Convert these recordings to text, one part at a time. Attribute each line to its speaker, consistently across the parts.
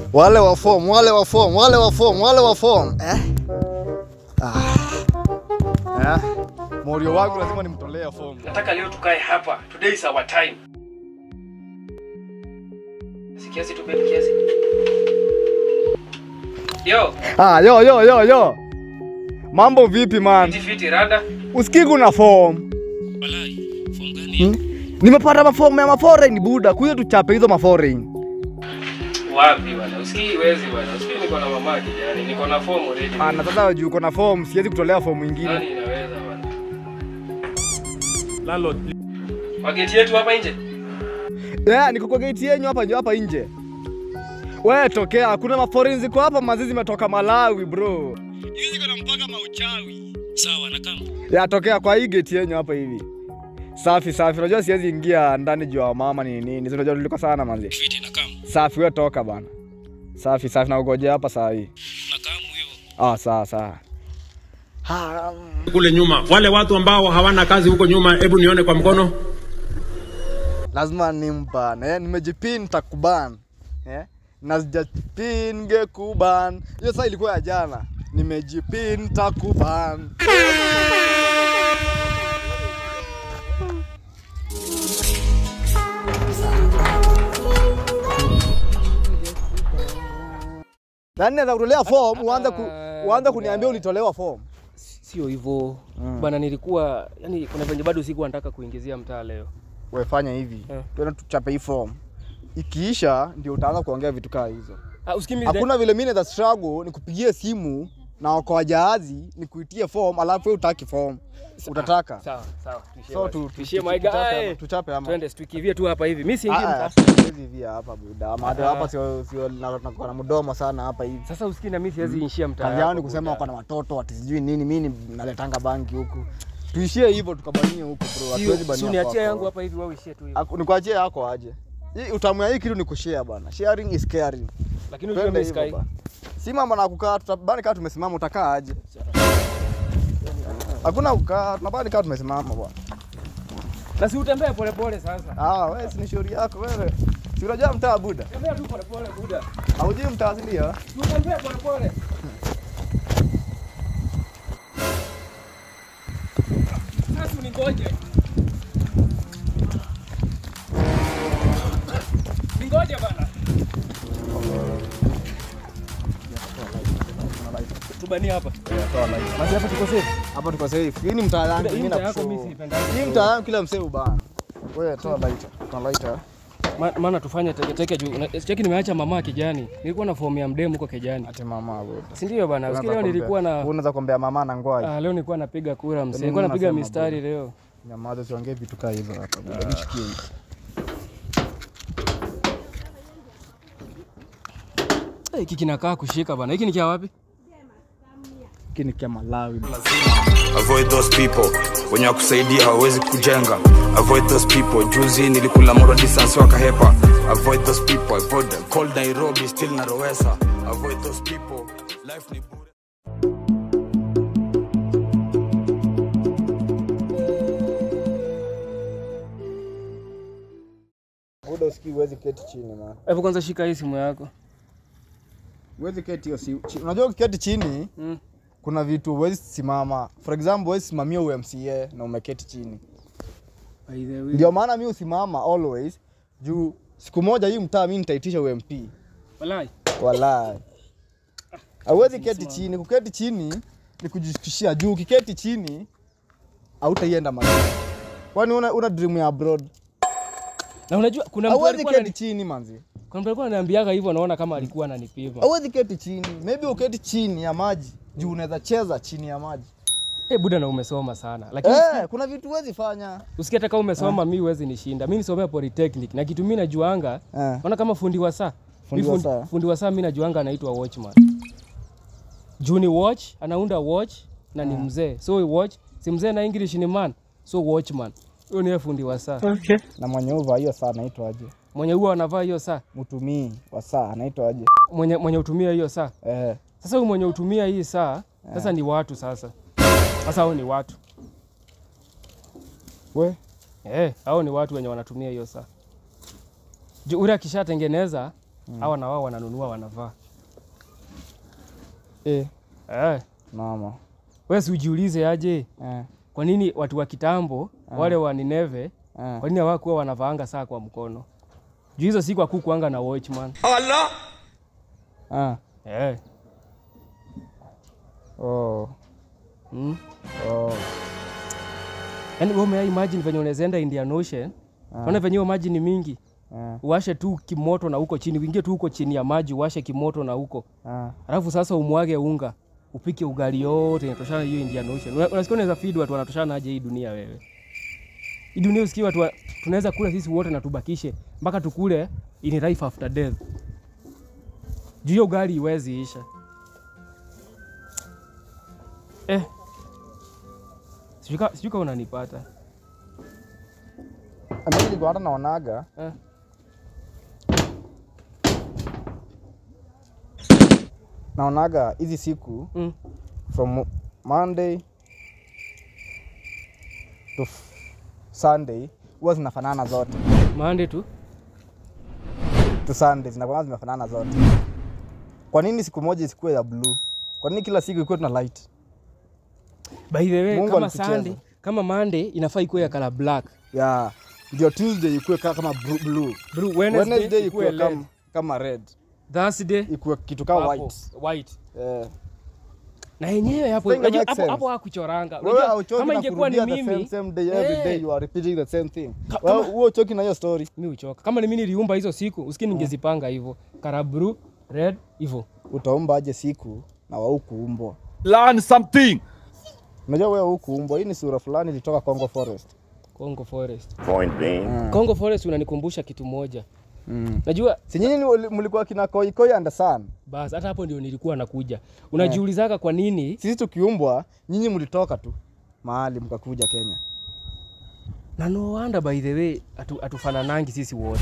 Speaker 1: Wale wa form, wale wa form, wale wa form, wale wa form. Eh? Ah. Eh? Morio wangu lazima nimtolee form.
Speaker 2: Nataka leo tukae hapa. Today is our time. Si kiasi tu baby kiasi. Yo,
Speaker 1: Ah, yo yo yo yo. Mambo vipi man?
Speaker 2: fiti fiti rada.
Speaker 1: Usikii kuna form.
Speaker 2: Walai, form gani?
Speaker 1: Hmm? Nimepata mafomu ya maforeign buda, kuja tuchape hizo maforeign.
Speaker 2: Wapi bwana? Usikii wezi bwana. Usikii niko na mama kijana. Niko na form already.
Speaker 1: Ah, na sasa juu uko na form, siwezi kutolea form nyingine.
Speaker 2: Nani inaweza bwana?
Speaker 3: Landlord,
Speaker 2: Wageti yetu hapa nje.
Speaker 1: Yeah, niko kwa gate yenyu hapa nje hapa nje. Wewe tokea, kuna maforeign ziko hapa mazizi zimetoka Malawi bro. Hizi ziko na mpaka mauchawi.
Speaker 2: Sawa, na kama.
Speaker 1: Ya tokea kwa hii gate yenyu hapa hivi. Safi safi. Unajua siwezi ingia ndani juu ya mama ni nini. Si Unajua tuliko sana manzi.
Speaker 2: Fiti na kama.
Speaker 1: Safi wewe toka bana. Safi safi na ugojea hapa saa hii.
Speaker 2: Na kama hivyo.
Speaker 1: Ah, sawa sawa. Ha,
Speaker 3: kule nyuma, wale watu ambao hawana kazi huko nyuma, hebu nione kwa mkono.
Speaker 1: lazima nimban. Eh, nimejipin takuban. Eh? Na sijapin ngekuban. Hiyo saa ilikuwa ya jana. Nimejipin takuban. Yaani naweza kutolea form uanze ku, uanze kuniambia ulitolewa form.
Speaker 2: Sio hivyo. Bana nilikuwa yani kuna venye bado sikuwa nataka kuingizia mtaa leo.
Speaker 1: Wewe fanya hivi.
Speaker 2: Eh.
Speaker 1: Twende tuchape hii form. Ikiisha ndio utaanza kuongea vitu kama hizo.
Speaker 2: Ah, usikii mimi
Speaker 1: Hakuna vile mimi naweza struggle nikupigie simu na okoa jahazi nikuitie form alafu wewe utaki form. Utataka.
Speaker 2: Sawa, sawa. Tuishie
Speaker 1: So
Speaker 2: basi.
Speaker 1: tu
Speaker 2: tuishie
Speaker 1: tu-
Speaker 2: my
Speaker 1: tuchape
Speaker 2: guy.
Speaker 1: ama- tuchape ama.
Speaker 2: Twende tukivie tu hapa hivi. Mimi siingii
Speaker 1: Ah, ah,
Speaker 2: mtaa.
Speaker 1: siwezi via hapa buda. Ama hata hapa sio sio na na- na mdomo sana hapa hivi.
Speaker 2: Sasa usikii na mimi siwezi inshia mtaa.
Speaker 1: Kazi yao
Speaker 2: yako,
Speaker 1: ni kusema
Speaker 2: buda.
Speaker 1: wako na watoto ati sijui nini, mimi ni- naletanga banki huku. Tuishie hivyo tukabanie huku bro. Hatuwezi
Speaker 2: Si
Speaker 1: bania.
Speaker 2: uniachie
Speaker 1: kwako.
Speaker 2: yangu hapa hivi wewe uishie tu hivi.
Speaker 1: Aku- Nikuachie yako aje. Hii utamu ya hii kitu ni kushare bana. Sharing is caring.
Speaker 2: Lakini unajua
Speaker 1: Twende
Speaker 2: mimi
Speaker 1: hivyo
Speaker 2: sikai.
Speaker 1: bana. Si mambo na kukaa, tutabani kama tumesimama utakaa aje? Hakuna kukaa, tunabani kama tumesimama bwana.
Speaker 2: Na si utembee pole pole sasa.
Speaker 1: Ah, wewe si ni shauri yako wewe. Si unajua mtaa buda?
Speaker 2: Tembea tu pole pole buda.
Speaker 1: Haujui mtaa si ndio?
Speaker 2: Si utembee pole pole. Sasa uningoje. Ningoje bana. Tubania hapa. Basi hapa tuko safe.
Speaker 1: Hapa tuko safe. Hii ni mtaa yangu,
Speaker 2: Hii
Speaker 1: mimi
Speaker 2: mtaa yako
Speaker 1: nakushow.
Speaker 2: mimi siipendagi.
Speaker 1: Hii mtaa yangu kila msee ubana. Wewe toa lighter. Toa lighter.
Speaker 2: Ma- Maana tufanye teke teke juu. na- Cheki nimeacha mama kijani. Nilikuwa na fomu ya mdemu huko kijani.
Speaker 1: Ate mama wewe.
Speaker 2: Si ndio bana? Usikie leo nilikuwa na
Speaker 1: Unaweza kuombea mama na ngwai.
Speaker 2: Ah, leo nilikuwa napiga kura msee.
Speaker 1: Mimi
Speaker 2: Nilikuwa napiga
Speaker 1: nasema
Speaker 2: mistari leo.
Speaker 1: Nyamaza usiongee vitu kama hivyo hapa. buda. Nishikie hivi.
Speaker 2: Eh, Hiki kinakaa kushika bana. Hiki ni kia wapi?
Speaker 1: Hiki ni kia Malawi. bro.
Speaker 4: avoid those people wenye wakusaidia hawawezi kujenga avoid those people juzi nilikula moral distance wakahepa avoid those people avoid them. cold nairobi still narowesa avoid those people life ni bure
Speaker 1: Buda usikii huwezi keti chini man.
Speaker 2: Hebu kwanza shika hii simu yako.
Speaker 1: Huwezi keti hiyo si. chi- Unajua ukiketi chini
Speaker 2: Mm.
Speaker 1: kuna vitu huwezi simama. For example, huwezi simamia UMCA na umeketi chini.
Speaker 2: By the way.
Speaker 1: Ndio maana mi usimama always juu siku moja hii mtaa mi nitaitisha UMP.
Speaker 2: Walai.
Speaker 1: Wallahi. Hauwezi keti chini. Kuketi chini ni kujishukishia juu. Ukiketi chini hautaienda mahali. Kwani una, una dream ya abroad?
Speaker 2: Na unajua kuna mtu
Speaker 1: Hauwezi
Speaker 2: alikuwa
Speaker 1: keti
Speaker 2: anani-
Speaker 1: chini manzi.
Speaker 2: kuna mtu alikuwa ananiambiaga hivyo naona kama alikuwa ananipima.
Speaker 1: Hauwezi keti chini. Maybe uketi chini ya maji juu unaweza cheza chini ya maji.
Speaker 2: Eh, buda na umesoma sana. Lakini
Speaker 1: Eh, kuna vitu huwezi fanya.
Speaker 2: usikie hata kama umesoma mimi huwezi nishinda. Mimi nisomea polytechnic na kitu mimi najuanga.
Speaker 1: Eh.
Speaker 2: Naona kama fundi wa saa.
Speaker 1: Fundi
Speaker 2: Mi
Speaker 1: wa
Speaker 2: fundi-
Speaker 1: saa.
Speaker 2: Fundi wa saa mimi najuanga anaitwa watchman. Juu ni watch, anaunda watch na ni mzee. So watch, si mzee na English ni man. So watchman. Huyo ni fundi wa saa.
Speaker 1: Na mwenye uva hiyo saa anaitwa aje?
Speaker 2: Mwenye huwa anavaa hiyo saa.
Speaker 1: Mtumii wa saa anaitwa aje?
Speaker 2: Mwenye mwenye utumia hiyo saa.
Speaker 1: Eh.
Speaker 2: Sasa huyu mwenye utumia hii saa, sasa ni watu sasa. Sasa hao ni watu.
Speaker 1: We,
Speaker 2: Eh, hao ni watu wenye wanatumia hiyo saa. Juu ule akishatengeneza hawa na wao wananunua wanavaa
Speaker 1: Eh,
Speaker 2: eh.
Speaker 1: mama.
Speaker 2: Wewe si ujiulize aje
Speaker 1: Eh,
Speaker 2: kwa nini watu wa kitambo wale wa Nineve
Speaker 1: eh.
Speaker 2: kwa nini hawakuwa wanavaanga saa kwa mkono juu hizo siku hakukuanga na watchman
Speaker 1: Ah.
Speaker 2: eh.
Speaker 1: Oh.
Speaker 2: mm.
Speaker 1: Oh.
Speaker 2: Yaani wewe umea imagine venye unaweza enda Indian Ocean unaona venye hiyo maji ni mingi
Speaker 1: Eh.
Speaker 2: uwashe tu kimoto na huko chini uingie tu huko chini ya maji uwashe kimoto na huko
Speaker 1: Ah.
Speaker 2: alafu sasa umwage unga upike ugali yote inatoshana hiyo Indian Ocean. Una- Unasikia unaweza feed watu wanatoshana aje hii dunia wewe? Hii dunia usikie watu wa- tunaweza kula sisi wote na tubakishe mpaka tukule in life after death. Juu hiyo ugali iwezi isha. Eh. Sijui ka- sijui kama unanipata.
Speaker 1: Mimi nilikuwa hata naonaga
Speaker 2: Eh.
Speaker 1: naonaga hizi siku
Speaker 2: Mm.
Speaker 1: from Monday to f- Sunday huwa zinafanana zote
Speaker 2: Monday tu.
Speaker 1: to Sunday zinakuwa zimefanana zote. Kwa nini siku moja isikuwe ya blue? Kwa nini kila siku ikuwe tuna light?
Speaker 2: By the way,
Speaker 1: Mungu
Speaker 2: kama
Speaker 1: alitucheza.
Speaker 2: Sunday, kama Monday inafaa ikuwe ya color black.
Speaker 1: Ya ndio Tuesday ikuwe ka- kama bru- blue.
Speaker 2: Blue
Speaker 1: Wednesday,
Speaker 2: Wednesday,
Speaker 1: ikuwe
Speaker 2: ikuwe red.
Speaker 1: kama, kama red.
Speaker 2: Thursday
Speaker 1: Ikuwe kitu kama
Speaker 2: hapo,
Speaker 1: white.
Speaker 2: white.
Speaker 1: Eh.
Speaker 2: na yenyewe hapo
Speaker 1: Think it
Speaker 2: unajua
Speaker 1: makes
Speaker 2: hapo
Speaker 1: sense.
Speaker 2: hapo hakuchoranga.
Speaker 1: Wewe
Speaker 2: Unajua
Speaker 1: hauchoki
Speaker 2: kama
Speaker 1: na
Speaker 2: ingekuwa ni
Speaker 1: kurudia the same,
Speaker 2: mimi
Speaker 1: same day every
Speaker 2: Eh.
Speaker 1: day you are repeating the same thing.
Speaker 2: Ka-
Speaker 1: Wewe
Speaker 2: kama-
Speaker 1: huo uchoki na hiyo story.
Speaker 2: mi uchoka. Kama ni mimi niliumba hizo siku, usikii ningezipanga hivyo. Kara blue, red hivyo.
Speaker 1: Utaumba aje siku na wau kuumbwa?
Speaker 3: Learn something.
Speaker 1: Unajua wewe hukuumbwa. Hii ni sura fulani ilitoka Congo Forest.
Speaker 2: Congo Forest.
Speaker 5: Point being,
Speaker 2: Congo Forest unanikumbusha kitu moja.
Speaker 1: Mm.
Speaker 2: Najua
Speaker 1: Si nyinyi ni- mlikuwa kina Koi Koi and Sun.
Speaker 2: basi hata hapo ndio nilikuwa nakuja. Unajiulizaga kwa nini
Speaker 1: Sisi tukiumbwa, nyinyi mlitoka tu mahali mkakuja Kenya.
Speaker 2: na no wonder by the way atu, atufananangi sisi wote.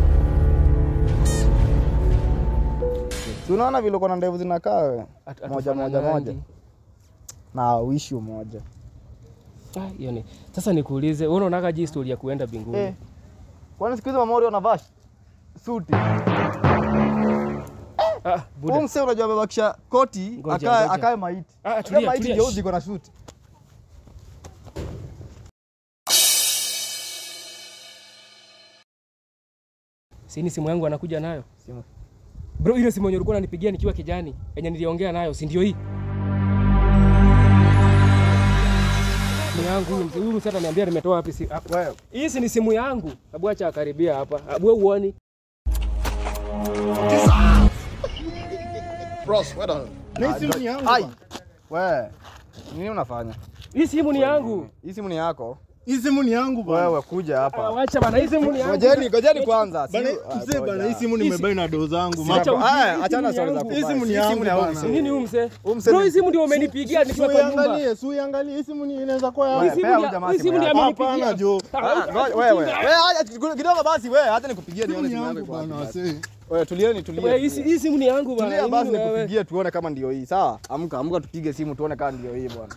Speaker 1: Si unaona vile uko na ndevu zinakaa wewe?
Speaker 2: Atu-
Speaker 1: Moja moja
Speaker 2: hatufananangi.
Speaker 1: moja. Na uishi umoja.
Speaker 2: Ah, hiyo ni. Sasa nikuulize, wewe unaonaga je story ya kuenda mbinguni?
Speaker 1: Eh. Kwani siku hizi mamori wanavaa suti?
Speaker 2: Ah,
Speaker 1: Huyu
Speaker 2: buda.
Speaker 1: msee unajua amebakisha koti
Speaker 2: Ngoja,
Speaker 1: akae
Speaker 2: ngoja.
Speaker 1: akae maiti.
Speaker 2: Ah,
Speaker 1: Akae
Speaker 2: tulia,
Speaker 1: maiti
Speaker 2: tulia.
Speaker 1: ndio ziko na suti.
Speaker 2: Si ni simu yangu anakuja nayo?
Speaker 1: Simu.
Speaker 2: Bro, ile simu yenye ulikuwa unanipigia nikiwa kijani, yenye niliongea nayo, si ndio hii? Simu yangu huyu mzee- huyu msee ataniambia nimetoa wapi si ah,
Speaker 1: Wewe.
Speaker 2: Hii si ni simu yangu. Hebu acha akaribia hapa. Hebu wewe uone.
Speaker 1: Na simu ni yangu. Ai. Wewe. Nini unafanya?
Speaker 2: Hii simu ni yangu.
Speaker 1: Hii simu ni yako.
Speaker 6: Hii simu ni yangu bana.
Speaker 1: Wewe kuja
Speaker 2: Ah,
Speaker 1: hapa.
Speaker 2: Wacha bana, hii simu ni yangu.
Speaker 1: Ngojeni, ngojeni kwanza.
Speaker 6: Bana,
Speaker 1: Si- ah,
Speaker 6: mzee bana,
Speaker 1: ngoja.
Speaker 6: hii simu nimebai na doo zangu.
Speaker 2: Acha
Speaker 6: Ma-
Speaker 2: ujinga,
Speaker 1: Haya,
Speaker 2: hii
Speaker 1: achana
Speaker 2: simu
Speaker 1: na story
Speaker 2: ni
Speaker 1: za
Speaker 2: yangu.
Speaker 6: Hii
Speaker 1: kubaya.
Speaker 6: simu ni
Speaker 1: Hii
Speaker 6: yangu
Speaker 1: ya huyu
Speaker 6: bana.
Speaker 1: msee.
Speaker 2: Nini huyu mzee?
Speaker 1: Huyu msee
Speaker 2: Bro,
Speaker 1: ni-
Speaker 2: hii simu ndio umenipigia nikiwa kwa nyumba.
Speaker 6: Uiangalie, si uiangalie. Hii simu ni inaweza kuwa
Speaker 2: Hii
Speaker 6: yangu.
Speaker 2: simu
Speaker 1: Pea
Speaker 2: ni
Speaker 1: huyu
Speaker 2: ya-
Speaker 1: jamaa
Speaker 2: hii
Speaker 1: simu
Speaker 2: simu ni
Speaker 1: yake.
Speaker 2: amenipigia.
Speaker 6: Hapana, Jo.
Speaker 2: Ah,
Speaker 1: Ah, ngoja, Wewe, wewe, acha kidogo basi wewe, hata nikupigie nione
Speaker 6: Simu ni
Speaker 1: simu
Speaker 6: yangu
Speaker 1: yangu iko
Speaker 6: bana,
Speaker 1: wapi.
Speaker 6: wasee.
Speaker 1: Wewe tulieni,
Speaker 2: Wewe,
Speaker 1: tulieni.
Speaker 2: hii si- hii simu ni yangu bana.
Speaker 1: Tulia
Speaker 2: Hii
Speaker 1: basi
Speaker 2: ni wewe.
Speaker 1: nikupigie tuone kama ndio hii. Sawa? Amka, amka tupige simu tuone kama ndio hii bwana.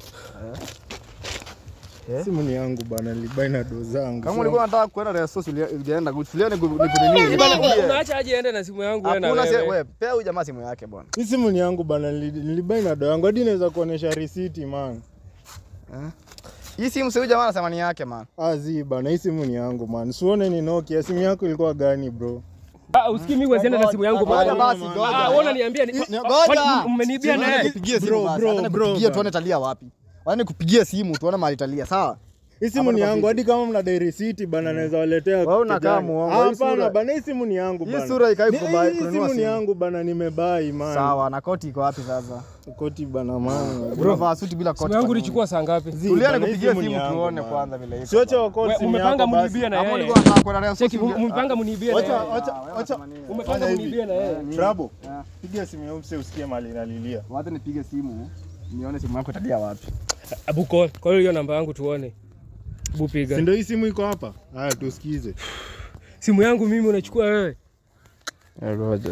Speaker 6: Simu ni yangu bana, nilibai na doo zangu.
Speaker 1: Kama
Speaker 6: So-
Speaker 1: ulikuwa unataka kwenda reso ulienda tulieni nikunini.
Speaker 2: Bana, Unaacha aje ende na simu yangu wewe na
Speaker 1: Hakuna se-
Speaker 2: wewe.
Speaker 1: wewe, pea huyu jamaa simu yake bwana.
Speaker 6: Hii simu ni yangu bana, nili- nilibai na doo yangu. Hadi naweza kuonesha risiti man.
Speaker 1: Hii simu si huyu jamaa anasema ni yake man.
Speaker 6: Ah, zi bana, hii simu ni yangu man. Sione ni Nokia. Simu yako ilikuwa gani bro?
Speaker 2: Ah, usikii mimi wewe na simu yangu
Speaker 1: Ngoja
Speaker 2: bana.
Speaker 1: basi,
Speaker 6: Ah,
Speaker 1: ngoja.
Speaker 2: Ah, wewe unaniambia ni
Speaker 1: Ngoja.
Speaker 2: Kwani mmeniibia
Speaker 1: Simu
Speaker 2: naye?
Speaker 1: nikupigie simu
Speaker 6: Bro,
Speaker 1: basi.
Speaker 6: bro,
Speaker 1: Hata
Speaker 6: bro,
Speaker 1: nikupigie
Speaker 6: bana.
Speaker 1: tuone talia wapi. Hata nikupigie simu tuone mahali talia. Sawa?
Speaker 6: Hii simu
Speaker 1: Hapa
Speaker 6: ni
Speaker 1: ndo
Speaker 6: yangu.
Speaker 1: vipi?
Speaker 6: Hadi kama mnadai risiti bana, naweza waletea.
Speaker 1: Wewe unakaa
Speaker 6: kijani.
Speaker 1: muongo. Hii
Speaker 6: Hapana
Speaker 1: sura-
Speaker 6: bana, hii simu ni yangu
Speaker 1: Hii
Speaker 6: bana.
Speaker 1: sura ikai
Speaker 6: Ni-
Speaker 1: kubai-
Speaker 6: Hii
Speaker 1: kununua
Speaker 6: simu ni
Speaker 1: simu.
Speaker 6: yangu bana, nimebai man.
Speaker 1: Sawa, na koti iko wapi sasa?
Speaker 6: Koti bana man.
Speaker 1: Unavaa suti bila koti.
Speaker 2: Simu yangu
Speaker 1: kwa nini?
Speaker 2: ulichukua saa ngapi?
Speaker 6: Zi,
Speaker 1: Tulia
Speaker 6: bana, hii
Speaker 1: nikupigie
Speaker 6: simu ni
Speaker 1: simu
Speaker 6: yangu,
Speaker 1: tuone
Speaker 6: man.
Speaker 1: kwanza vile iko.
Speaker 6: Sioche
Speaker 1: bana.
Speaker 6: wako
Speaker 2: We-
Speaker 6: simu
Speaker 2: Umepanga
Speaker 6: yako basi.
Speaker 2: muniibie na
Speaker 1: Kama
Speaker 2: yeye.
Speaker 1: ulikuwa unataka kwenda reso
Speaker 2: Cheki, umepanga muniibie na
Speaker 6: Wacha,
Speaker 2: yeye.
Speaker 6: wacha, wacha.
Speaker 2: Umepanga
Speaker 6: Fanya hivi.
Speaker 2: muniibie na yeye.
Speaker 6: Trabo,
Speaker 1: Ah.
Speaker 6: piga simu ya mse usikie mali inalilia.
Speaker 1: Wacha nipige simu nione simu yako italia wapi.
Speaker 2: Abu call. Call hiyo namba yangu tuone. Abu
Speaker 6: Si
Speaker 2: piga.
Speaker 6: ndio hii simu iko hapa? Haya tusikize.
Speaker 2: Simu yangu mimi unachukua wewe.
Speaker 1: Ngoja.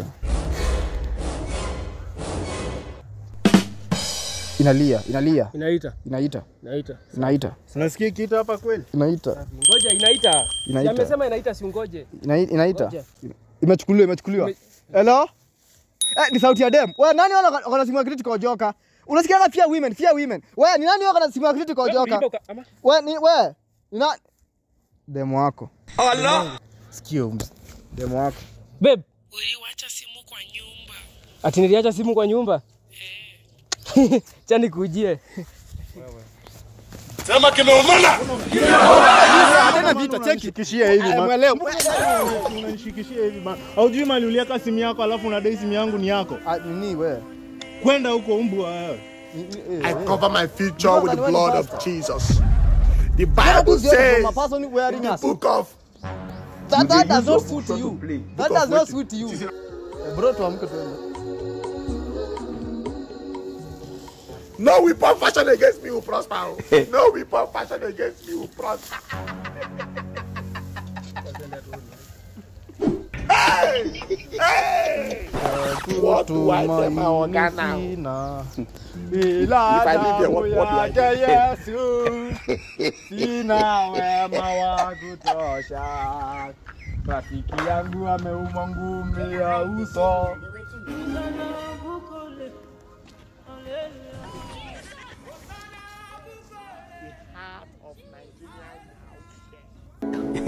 Speaker 1: Inalia, inalia,
Speaker 2: Inaita.
Speaker 1: inaita,
Speaker 2: Inaita.
Speaker 1: inaita,
Speaker 6: Unasikia kitu hapa kweli?
Speaker 1: inaita,
Speaker 2: Ngoja inaita. Si
Speaker 1: Inaita.
Speaker 2: amesema inaita si ungoje.
Speaker 1: Ina- inaita.
Speaker 2: Ngoja.
Speaker 1: Imechukuliwa, imechukuliwa. Hello? Eh, ni sauti ya dem. Wewe nani wana wana simu ya critical joka? Unasikia pia women, pia women. Wewe ni nani wana simu ya critical joka? Wewe ni wewe. Ni nani? Dem wako. Allah. Sikio ms- dem wako.
Speaker 2: Babe,
Speaker 5: Uliwacha simu kwa nyumba.
Speaker 2: ati niliacha simu kwa nyumba. Chani kujie.
Speaker 1: Tena vita cheki.
Speaker 6: Unanishikishia hivi
Speaker 1: Eh,
Speaker 6: man.
Speaker 1: mwelewa.
Speaker 6: Unanishikishia hivi man. Haujui mali uliweka simu yako alafu unadai simu yangu ni yako.
Speaker 1: Ah, Nini wewe?
Speaker 6: Kwenda huko mbwa wewe.
Speaker 1: Ni- ni- eh,
Speaker 7: I
Speaker 1: eh.
Speaker 7: cover my future with the
Speaker 1: Remember the
Speaker 7: blood
Speaker 1: one
Speaker 7: of
Speaker 1: pastor?
Speaker 7: Jesus. The
Speaker 1: Never
Speaker 7: Bible
Speaker 1: do the other
Speaker 7: says
Speaker 1: from a person wearing
Speaker 7: in the
Speaker 1: us.
Speaker 7: book of
Speaker 1: That, that does not suit you. That does not suit you. Eh, Bro, tuamke tuende.
Speaker 7: No weapon fashioned against me will prosper. No weapon fashioned against me will prosper. hey! Hey! What do I tell my organ now?
Speaker 1: Sina.
Speaker 7: If
Speaker 1: Ila
Speaker 7: I leave here, what- what do I
Speaker 1: damu
Speaker 7: do?
Speaker 1: yake Yesu, sina wema wa kutosha. Rafiki yangu ameumwa ngumi ya uso.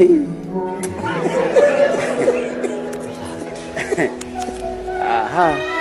Speaker 8: Aha.